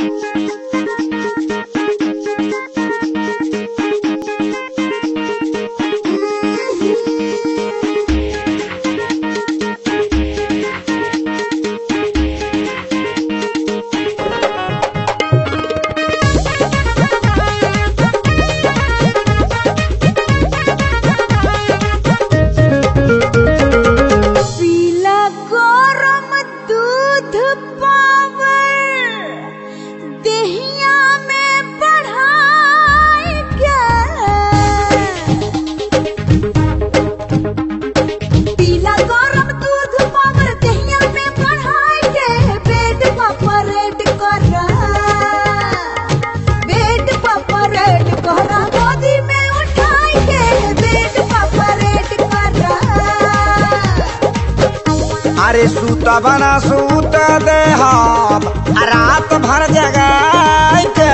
पीला गरम दूध पावर देहिया में बढ़ाई के पीला गरम दूध पावर देहिया में बढ़ाई के बेड पर परेड कर बेड पर परेड कर गोदी में उठाई के बेड पर परेड कर अरे सूत बना सूत दे हम रात भर जगाई के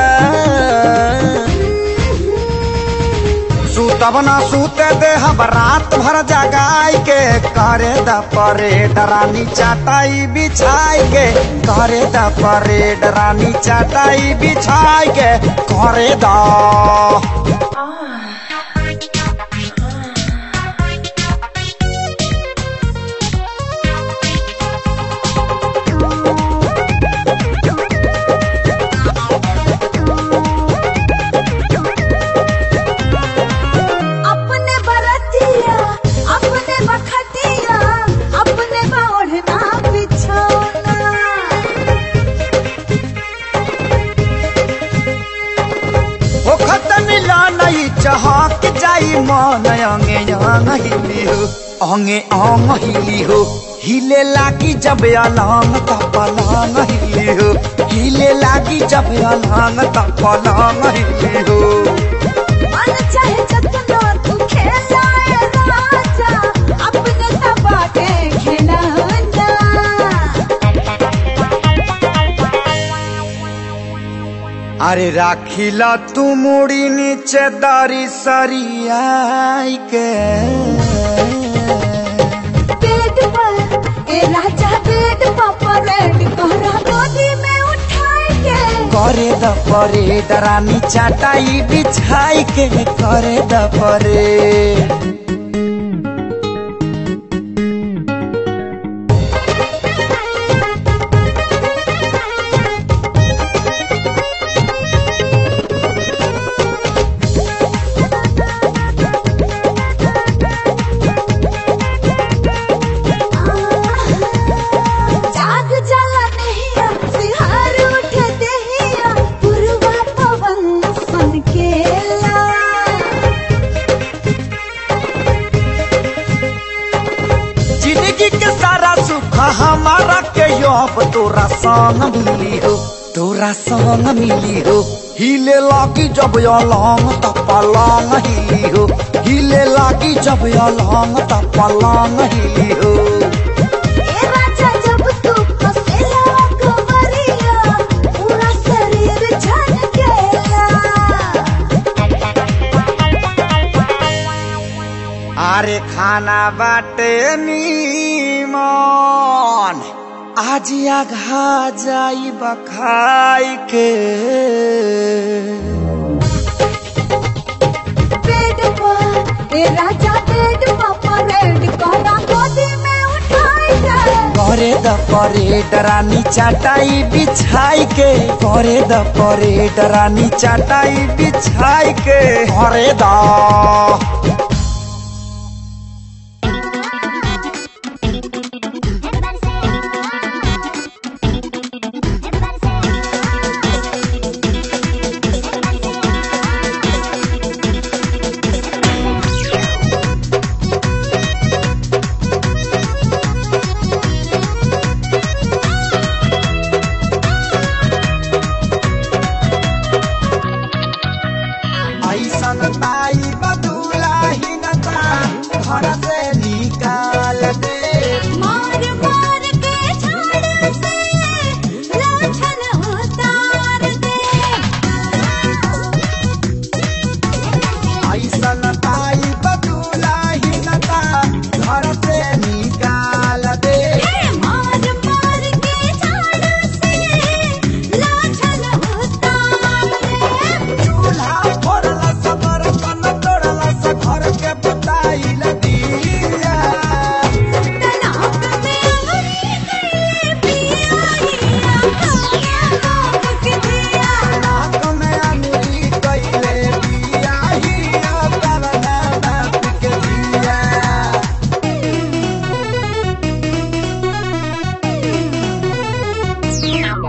सूत बना सूत दे हम रात भर जगाई के करे द परेड रानी चाटाई बिछाई के करे द परेड रानी चाटाई बिछाई के करे द अपने बरतिया अपने बखतिया अपने बाढ़ना बिछौना ओखत मिला नहीं चहक जाई मन अंगे अंग हिली हो अंगे अंग हिली हो हिले लागी जब अलंग तपलंग हिली हो हिले लागी जब अलंग तपलंग हिली हो मन चाहे जतना तू खेलाए राजा अपने तबा के खिलौना अरे राखिला तू मुड़ी नीचे दारी सरियाई के बेड पर ए राजा बेड पर परेड कोहरा गोदी में उठाए के करे द परेड रानी चाटाई बिछाई के करे द परेड जाग जाला नहिया सिहार उठ देहिया पुरवा पवन सन केला जिंदगी के सारा सुख हमारा के अब तोरा संग मिली हो तोरा संग मिली हो हिले लागी जब अलंग त पलंग हिली हो हिले लागी जब अलंग त पलंग हिली हो ए राजा जब तू हंसेला कवरिया पूरा शरीर झनकेला अरे खाना बाटे नीमन आज आघा जाई बखाई के बेड पर ए राजा बेड पर परेड कोहरा गोदी में उठाए के करे द परेड रानी चाटाई बिछाई के करे द परेड रानी चाटाई बिछाई के करे द ऐसन ताई बदुला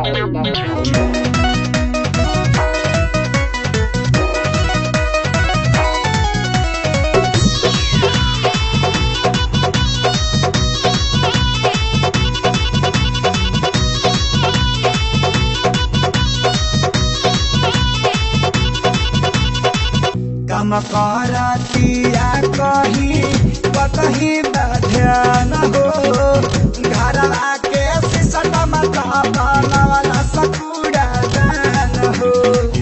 कम करतिया कही कतही ध्यान हो घरवा के सिसटम वाला सकुड़ा दान हो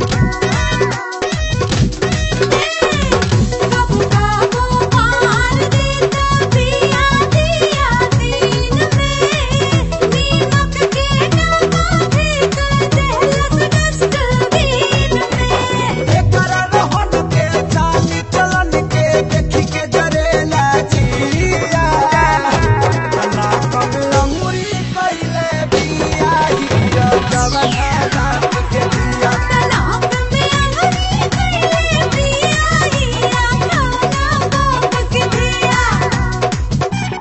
कबू कबू मार देता पिया दिया दिन में नीमक के डब्बा फेंक देलक डस्टबिन में एकर रोहन के चाली चलन के देखी के जरेला जिया कला कम लंगुरी कइले बिया हिया जवना रात के दिया तलाक में अंगनी कइले पिया हिया खाना बाप के दिया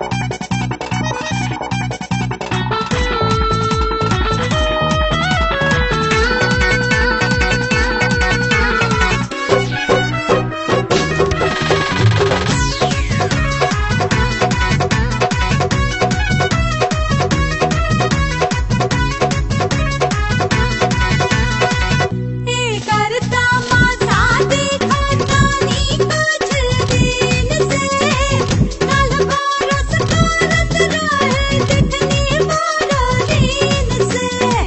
करता माता देखा जानी कुछ दिन से कल बरस करत रहे देखनी मारा दिन से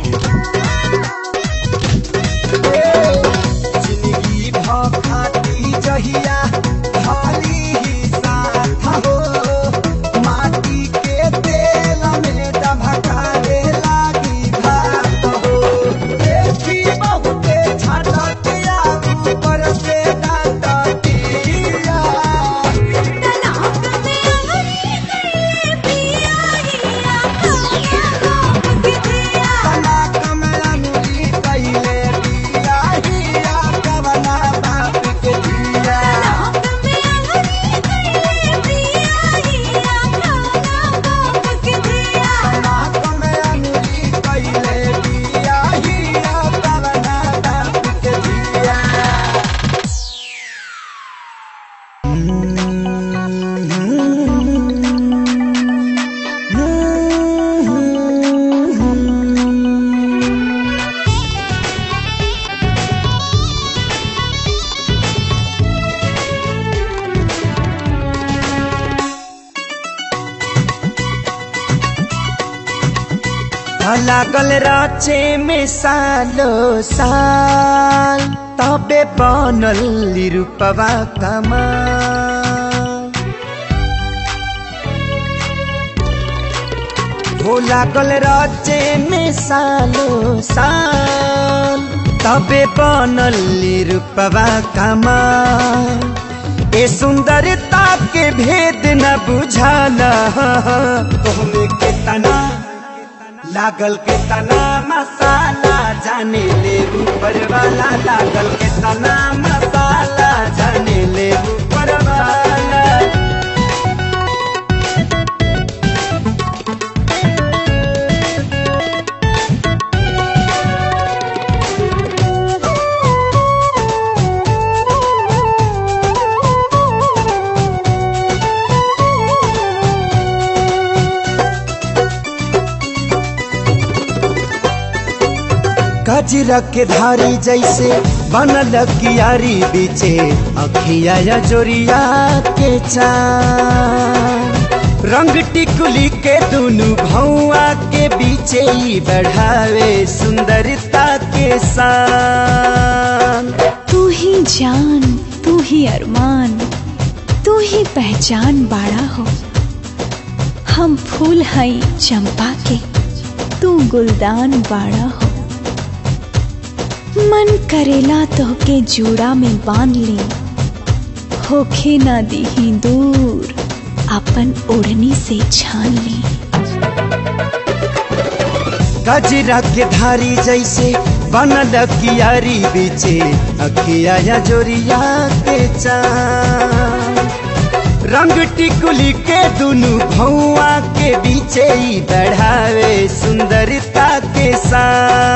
जिंदगी भाती जहिया खाली ही साथ हो माटी के तेल में डभकारे लागी भात हो देखी बहुते छटकिया ऊपर से डांटिया तलाक में अंगनी कइले पिया हिया खाना बाप के दिया तलाक में अंगुली कइले बिया हिया कवना बाप के दिया तलाक में अंगनी कइले पिया हिया खाना बाप के दिया तलाक में अंगुली कइले बिया हिया कवना बाप के दिया लागल राचे में सालो साल तबे बनल रूपवा कमाल हो लागल राचे में सालो साल तबे बनल रूपवा कमाल ए सुंदरता के भेद न बुझाला तोहमे के तना लागल के तना मसाला जाने ले ऊपर वाला लागल के तना मसाला जाने ले ऊपर वाला गजरा के धारी जैसे बनल कियारी बीचे अखिया या जोरिया के चार रंग टिकुली के दुनु भौआ के बीचे ही बढ़ावे सुंदरता के शान तू ही जान तू ही अरमान तू ही पहचान बाड़ा हो हम फूल हई चंपा के तू गुलदान बाड़ा हो मन करेला तोहके जूड़ा में बांध ली होखे ना दीही दूर अपन ओढ़नी से छान ली गजरा के धारी जैसे बनल कियारी बीचे अखिया या जोरिया के चार रंग टिकुली के दुनु भौआ के बीचे ही बढ़ावे सुंदरता के साथ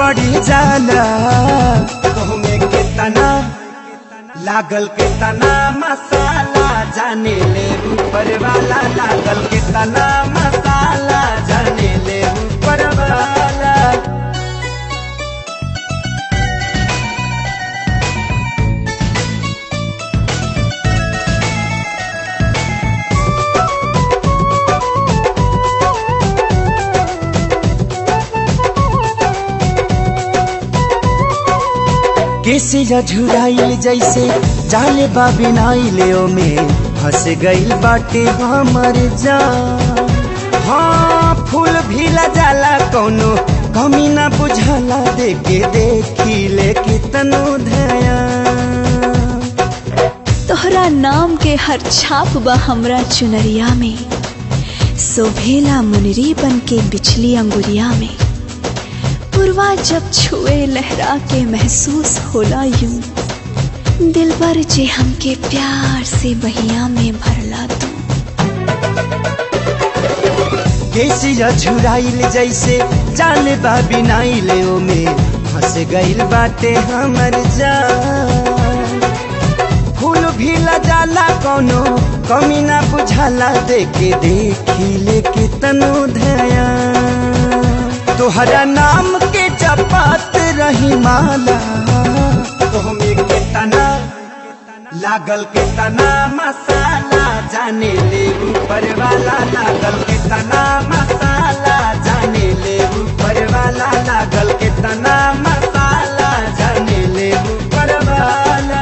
पड़ी जाला तुहमे कितना लागल कितना मसाला जाने ले ऊपर वाला लागल कितना मसाला जाने ले ऊपर वाला कैसे झुराइल जैसे जाले बाबिनाइले में फंस गइल बाटे हमर जान हाँ फूल भी जाला कौनो कमी ना बुझाला देखे देखी ले कितनो धया तोहरा नाम के हर छाप बा हमरा चुनरिया में सोभेला मुनरी बन के बिछली अंगुरिया में पुरवा जब छुए लहरा के महसूस होला यूं दिल पर जे हमके प्यार से बहिया में भरला तू कैसी झुराइल जैसे जाले बाबिनाइले में फंस गइल बाटे हमर जान फूल भी जाला कौनो कमी ना बुझाला देखे देखी ले कितनो धया तोहरा नाम के जपात रही माला तोहमे कितना लागल कितना मसाला जाने ले ऊपर वाला लागल कितना मसाला जाने ले ऊपर वाला लागल कितना मसाला जाने ले ऊपर वाला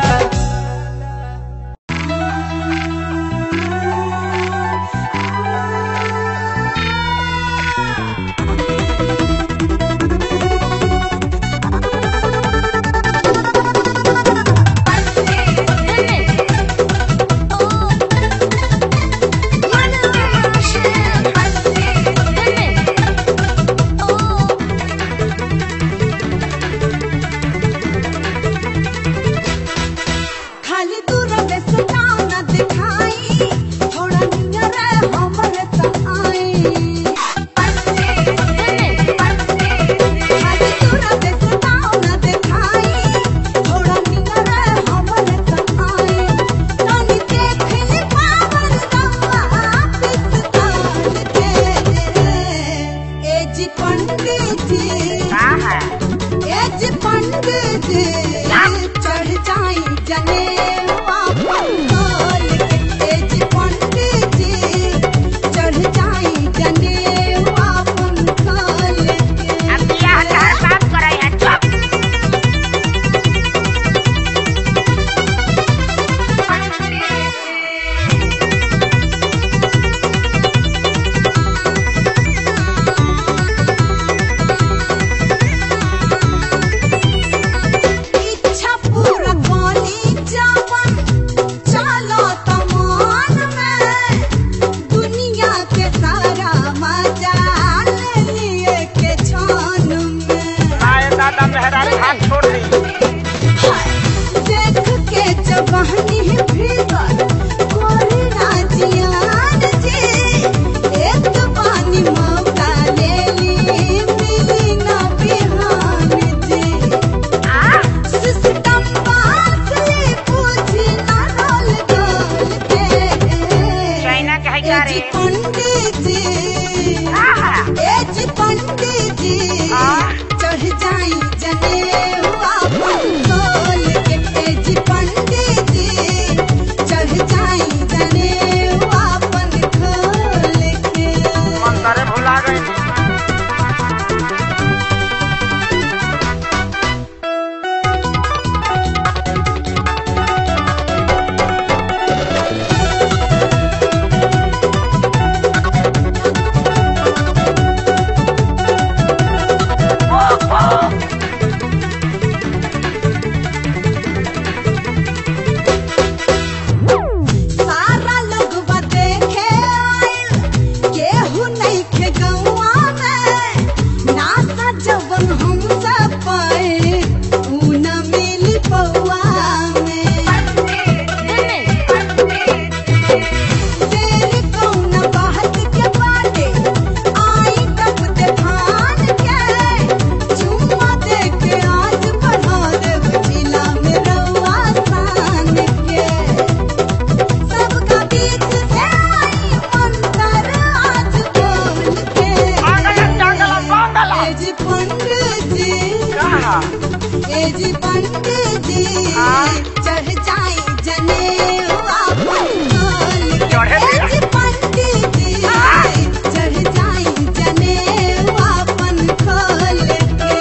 खाली दूर में सता न दिखाई थोड़ा नियर हमर त आई खाली दूर में सता न दिखाई थोड़ा नियर हमर त आई तनी देख ले पावन गंगा पितकाल के ए जी पंडित जी ए जी पंडित जी चढ़ जाई जनेवा पंगाल के ए जी पंडित जी चढ़ जाई जनेवा पंगाल के इच्छा पूरा कोनी जावन चलो तमान में दुनिया के सारा मजा ले लिए के छान में दादा मेहरारू हाथ छोड़ दी देख के जवानी भीतर कोरी ना जियान जी एक पानी मौका ले ली मिली ना बिहान जी सिस्टम बासली पूछी ना रोल गोल के चाइना के है क्या ए जी रे? पंडित जी ए जी पंडित जी चढ़ जाई जनेवा पंगोल के ए जी पंडित जी चढ़ जाई जनेवा पंगोल के मंदरे भुला गई सारा लोग देखे आइल केहू नहीं खे गौआ पंडित जी चढ़ जाई जनेवा पंखोल के। चढ़े दे। ए जी पंडित जी चढ़ जाई जनेवा पंखोल के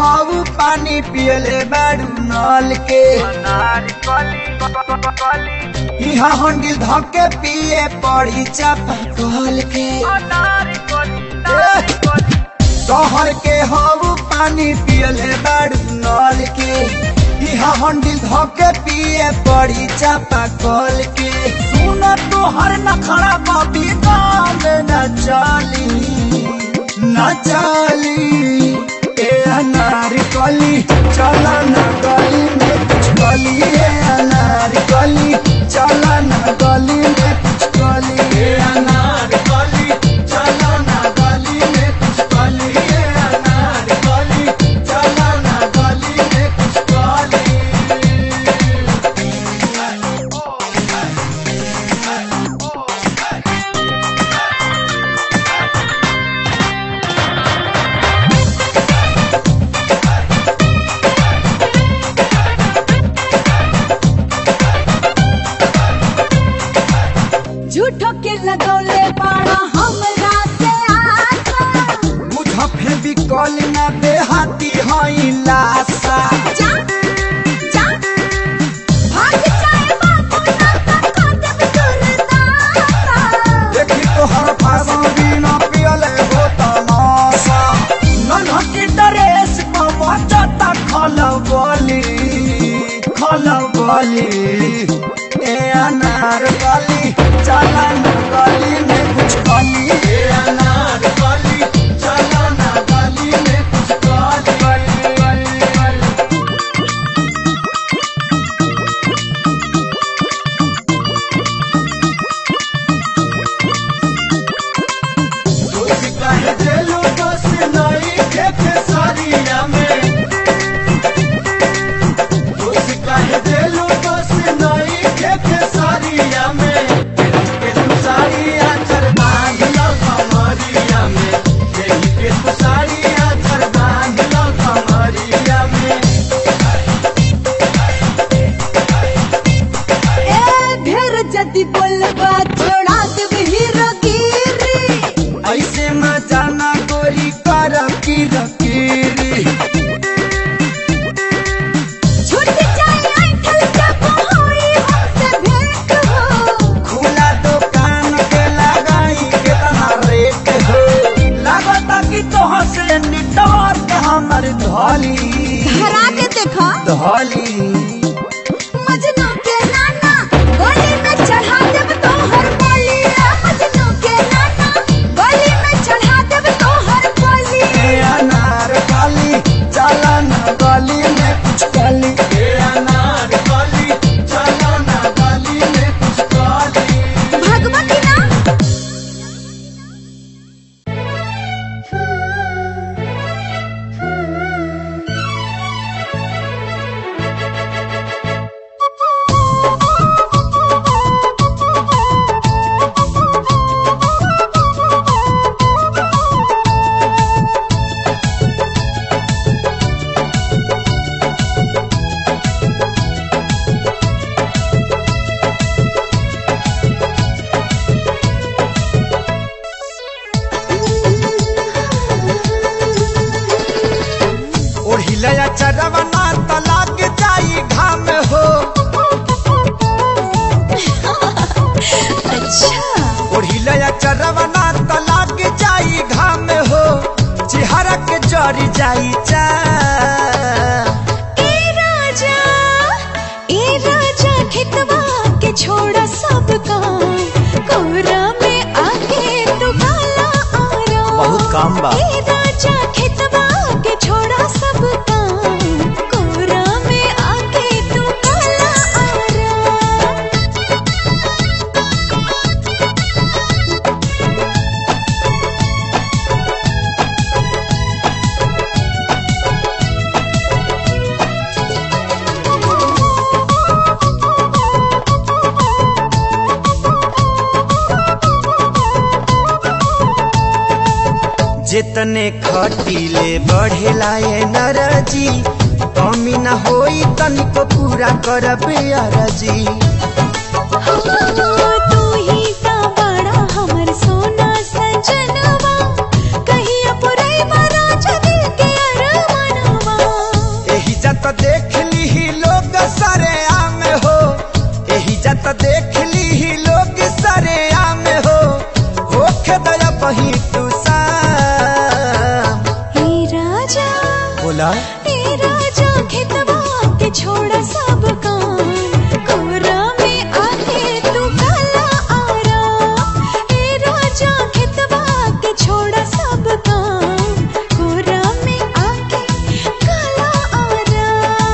हाउ पानी पियले बाड़ू नल के इहा हंडिल धके पिए पड़ी चापा कल के शहर के हाउ पानी पियले बाड़ू नल के इहा हंडिल धके पिए पड़ी चापा कल के सुन तो हर नखड़ा बबी गाँव में न चली न चली ए अनार कली चला न गली में कुछ गली ए अनार कली चला न गली में कुछ गली ए अनार कली चला न गली में कुछ गली ए अनार कली चला न गली में कुछ गली झूठो के लगौले बाड़ा हमरा से आशा मुझे भी कॉल न देहाती हई लाशा जा जा भाग जाए बाबू ना तक देव सुरदासा देखी तो हर फार्मा बिना पियले हो तमाशा नन्हकी ड्रेस पर मचता खलबली खलबली ए अनार गली चला न गली में कुछ गली ए अनार गली चला न गली में कुछ गली तुझी कहे दिलो बस नहीं खेते सारिया में तुझी कहे दिलो बस नहीं खेते सारिया में के तू सारिया चर बांध लो कमरिया में यही के तू सारिया चर बांध लो कमरिया में ए ढेर जदी बोलबा छोड़ा देव हीरो गिरी ऐसे मजा ना गोरी कर की रकीरी छूट जाए आंखल जब होई हमसे भेंट हो खुला दुकान के लगाई कितना रेट हो लगता कि तोह से निटवर के हमर धोली धरा के देखा धोली मजनू के नाना गली में चढ़ा देव तोहर बोली मजनू के नाना गली में चढ़ा देव तोहर बोली ए अनार काली चला न गली में कुछ गली ए अनार काली चला न गली में कुछ गली भगवती ना ओढ़िलया चरवना तलाक जाई घाम हो अच्छा ओढ़िलया चरवना तलाक जाई घाम हो चेहरा के जरी जाई चा ए राजा ए राजा खेतवा के छोड़ा सब काम कोरा में आके तू काला आराम बहुत काम बा। ए राजा खेतवा के छोड़ा सब काम कोरा में आके तू काला आराम जितने खटीले बढ़ेला ये नरजी कमी न होई तनिको पूरा करबे अरजी तू ही ता बड़ा हमर सोना सजनवा कहिया पुरई राजा दिल के अरमानवा राजा बोला ए राजा खेतवा के छोड़ा सब काम कोरा में आके तू काला आरा ए राजा खेतवा के छोड़ा सब काम कोरा में आके काला आरा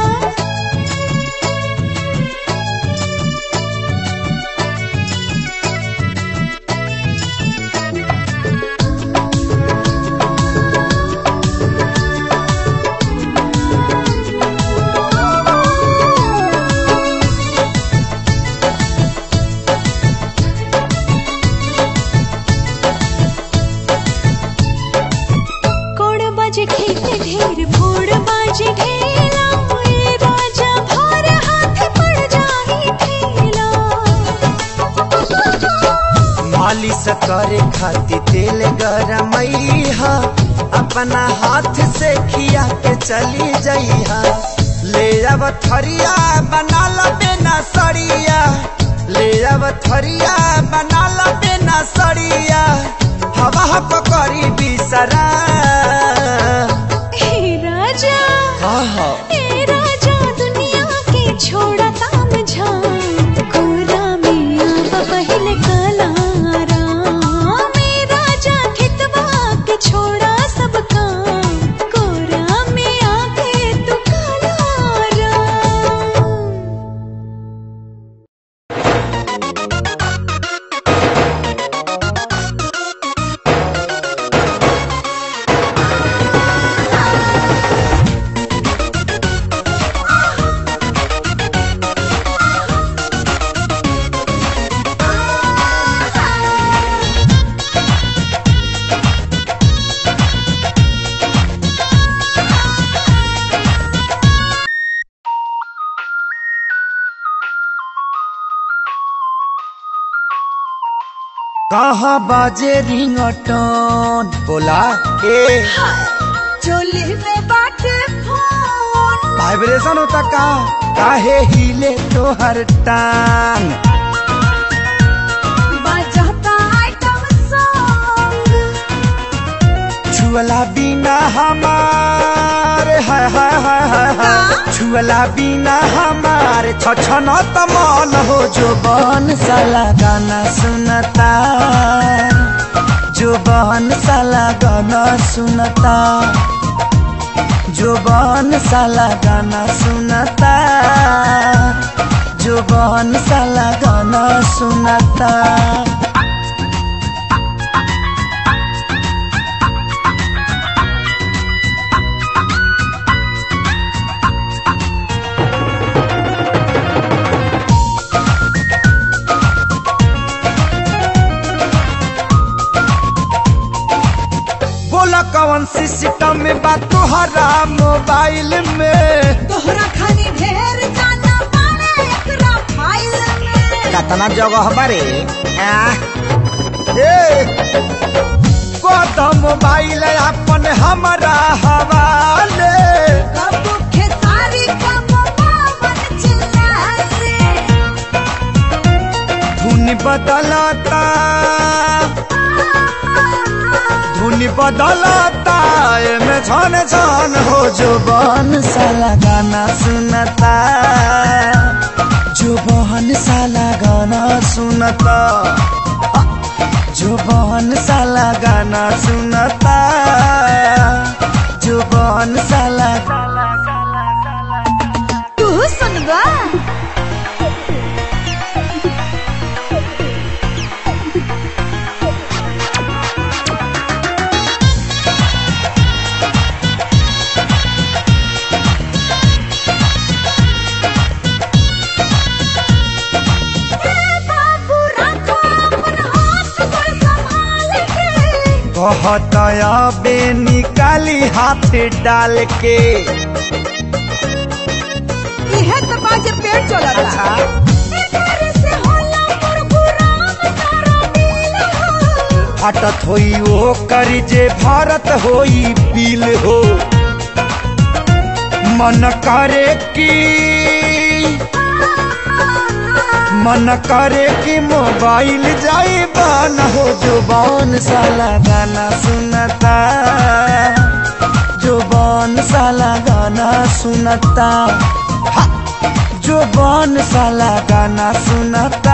कोड़ बाजे खेते ढेर फोड़ बाजे ढेला ए राजा भार हाथ पड़ जाही ठेला मालिश करे खातिर तेल गरमैहा अपना हाथ से खिया के चली जइहा ले अब थरिया बना ला बेना सड़िया ले अब थरिया बना ला बेना सड़िया हवा पकड़ी बिसरा ए राजा आहा ए राजा दुनिया के छोड़ा ताम झाम कोरा में आवा पहले काला राम ए राजा खेतवा के छोड़ा सब काम कोरा में आके तू काला राम कहाँ बाजे रिंगटोन बोला ए चोली में बाटे फोन वाइब्रेशन होता का काहे हिले तोहर टांग बजाता आइटम सॉन्ग छुअला बिना हमारे हाय हाय हाय हाय हाय छुअला बिना हमारे छछन तमन हो जो बन साला गाना सुनता जो बन साला गाना सुनता जो बन साला गाना सुनता जो बन साला गाना सुनता बोला कौन सिस्टम में बात तोहरा मोबाइल में तोहरा खानी ढेर जाना पाने एकरा फाइल में कतना जगह बारे कदम मोबाइल अपन हमारा हवाले कब खेसारी कब बावन चिल्लाले धुन बदलता धुन बदलता एमे छन छन हो जो बन साला गाना सुनता जो बहन साला गाना सुनता जो बहन साला गाना सुनता जो बहन साला तू सुनबा बाबू रखो अपन हाथ पर संभाल के कहतया बे निकाली हाथ डाल के इहे तो बाजे पेट चलता एकर से होला मुरमुराम तारा दिल हो हटत होई ओ करी जे भारत होई पील हो मन करे की मन करे कि मोबाइल जाई बान हो जो बन साला गाना सुनता जो बन बन साला गाना सुनता हा! जो बन साला गाना सुनता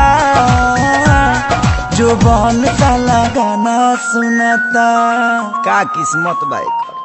जो बन साला गाना सुनता का किस्मत बाइक